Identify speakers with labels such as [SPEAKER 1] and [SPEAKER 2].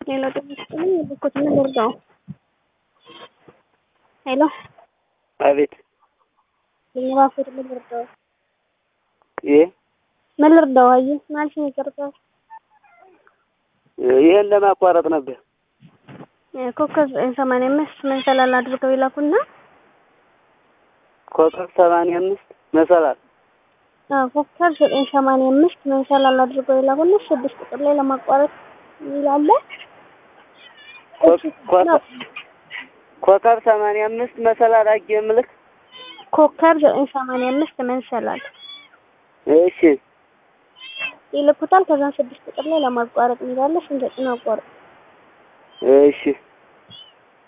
[SPEAKER 1] ሌላ ጤና ይስጥልኝ የበኩት ምን ልርዳው? ሄሎ
[SPEAKER 2] አቤት
[SPEAKER 1] የባኩት ምን ልርዳው?
[SPEAKER 2] ይህ
[SPEAKER 1] ምን ልርዳው? አየህ ማለት ነው ይቀርታል።
[SPEAKER 2] ይሄን ለማቋረጥ ነበር።
[SPEAKER 1] ኮከብ ሰማንያ አምስት መንሰላል አድርገው ይላኩና
[SPEAKER 2] ኮከብ ሰማንያ አምስት መሰላል
[SPEAKER 1] አዎ ኮከብ ዘጠኝ ሰማንያ አምስት መንሰላል አድርገው ይላኩና ስድስት ቁጥር ላይ ለማቋረጥ ይላል።
[SPEAKER 2] ኮከብ ሰማንያ አምስት መሰላል አጌ ምልክ
[SPEAKER 1] ኮከብ ዘጠኝ ሰማንያ አምስት መንሰላል
[SPEAKER 2] እሺ
[SPEAKER 1] ይልኩታል። ከዛ ስድስት ቁጥር ላይ ለማቋረጥ ይላል። ስንት አቋረጥ
[SPEAKER 2] እሺ